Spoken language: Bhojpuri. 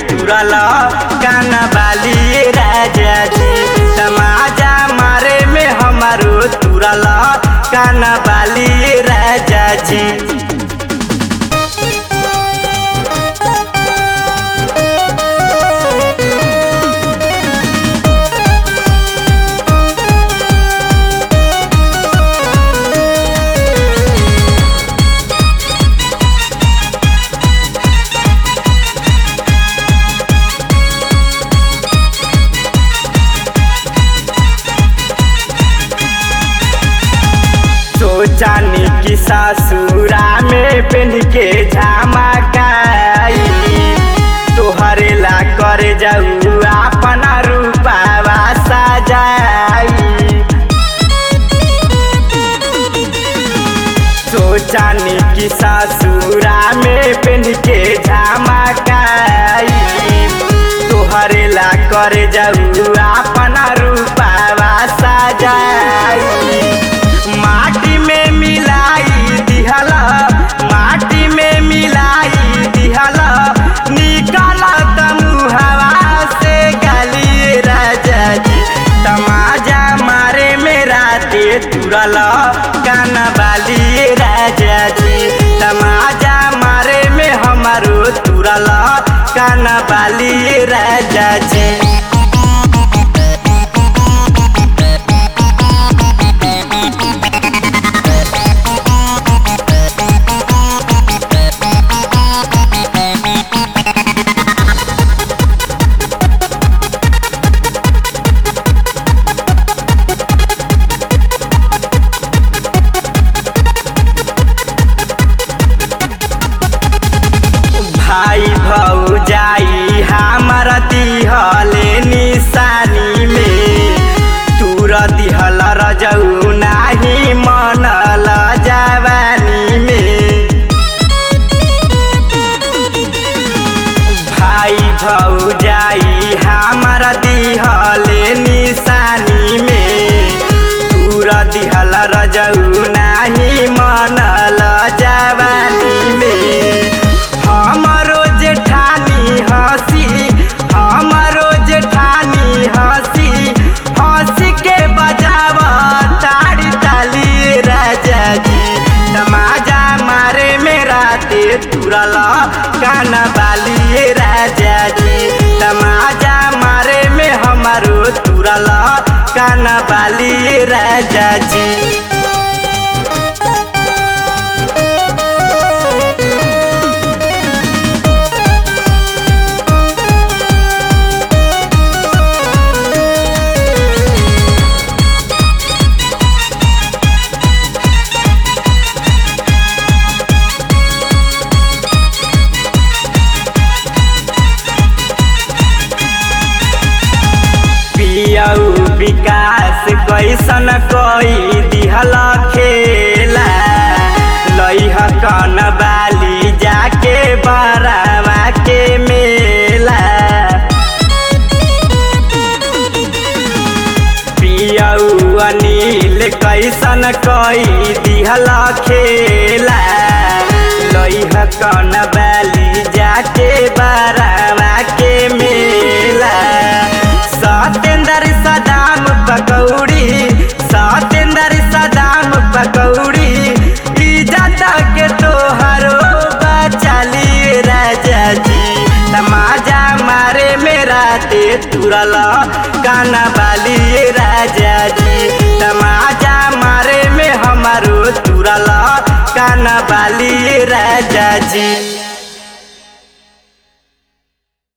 तुरल कान बाली राजा जी तमाजा मारे में हमारो तुरल कान बाली राजा जी सोचानी की ससुरा में पेन के झमकाई तोहरे ला कर जाऊ अपना रूपावा सजाई सोचानी की ससुरा में पेन के झमकाई तोहरे ला कर जाऊ अपना रूपावा सजाई माटी में मिलाई दिहला माटी में मिलाई दिहला निकाल तमुहवा से गली राजा जी तमाजा मारे मेरा ते तुरल कान बाली राजा जी तमाजा मारे में हमारो तुरल कान बाली राजा जी भाई भौजाई हमार दिहले निशानी में तूर दिहल रजऊ नाही मनल जवानी में भाई भौजाई हमार दिहले निशानी में तूर दिहल रजऊ नाही मनल जवानी में हमरो जेठानी हंसी हमरो जेठानी हंसी हंसी के बजाव ताड़ी ताली राजा जी तमाजा मारे मेरा ते तुरल कान बाली राजा जी तमाजा मारे में हमारो तुरल कान बाली राजा जी पियऊ विकास कैसन कोई दिहल खेला लइह कन बाली जाके बरावा के मेला पियऊ अनिल कैसन कोई दिहल खेला लइह कन बाली जाके बरावा के मेला सतेंद्र सदाम पकौड़ी सतेंद्र सदाम पकौड़ी इज्जत के तोहरो बचाली राजा जी तमाजा मारे मेरा ते तुरल काना बाली राजा जी तमाजा मारे में हमारो तुरल काना बाली राजा जी